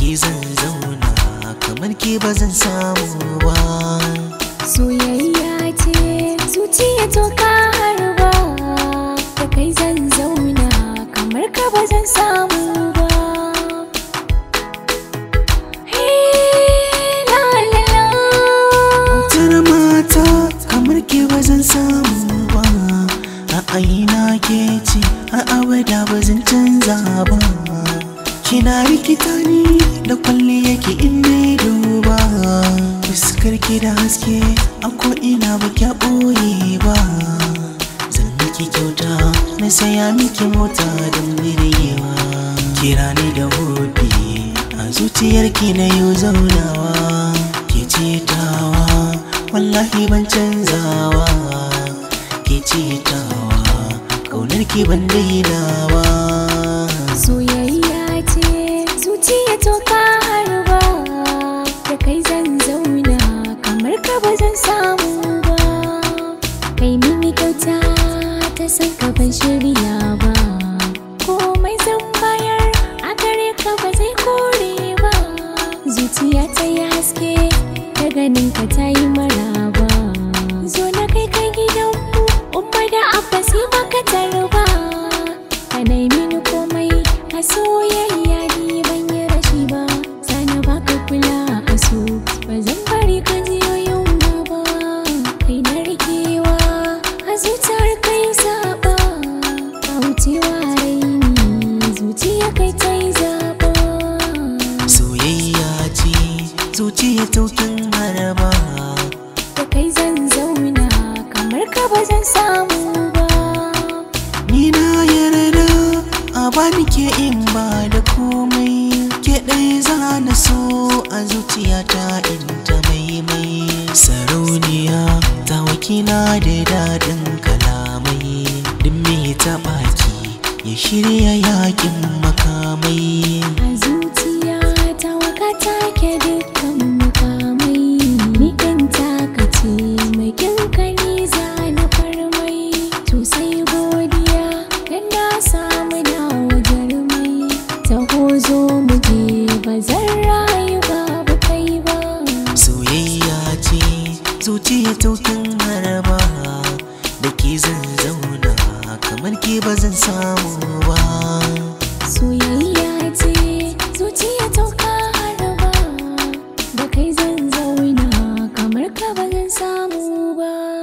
ke zan zauna kamar ke ba zan samu ba soyayya ce zuciya to ka harba da kai zan zauna kamar ka ba zan samu ba Hey, la, la, la. Autar mata kamar ke ba zan samu ba Ra'ayina ke ce har abada ba zan canza ba Kina rikita ni da kwalli yake in dai duba Fuskar ki da haske a ko ina ba kya ɓoye ba Zan miki kyauta na saya miki mota don birgewa Kira ni da hobi a zuciyarki na yau zaunawa ke cetawa wallahi ban canzawa ke cetawa kaunar ki ban dainawa soyayya ce zuciya to ka harba da kai zan zauna kamar ka ba zan samu ba kai mini kyauta ta san ka ban shirya ba komai zan bayar a gare ka ba zai kore ba zuciya ta yi haske da ganin ka ta yi maraba zo na kai ka gidanmu umma da abba sai baka tarba ka nai mini komai a soyayya ni ban yi rashi ba sana baka kula a so ba zan bari ka jiyo yunwa ba kai na rikewa a zuciyar kai saba ka wucewa raini zuciya kai ta yi zaba soyayya ce zuciya taukin haraba da kai zan zauna kamar ka ba zan samu ba ni na yarda a bani ke in ba da komai ke ɗaya za na so a zuciyata in ta maimai sarauniya ta wakina da daɗin kalamai duk me taɓa ki ya shirya yakin makamai a zuciya ta waka take dukkan mukamai ni ɗin taka ce mai kinkani za na farmai to sai godiya dan na samu na jarmai taho zo mu je ba zan rayu babu kai ba soyayya ce zuciya taukin haraba da ke zan zauna kamar ke ba zan samu ba soyayya ce zuciya ta harba da kai zan zauna kamar ka ba zan samu ba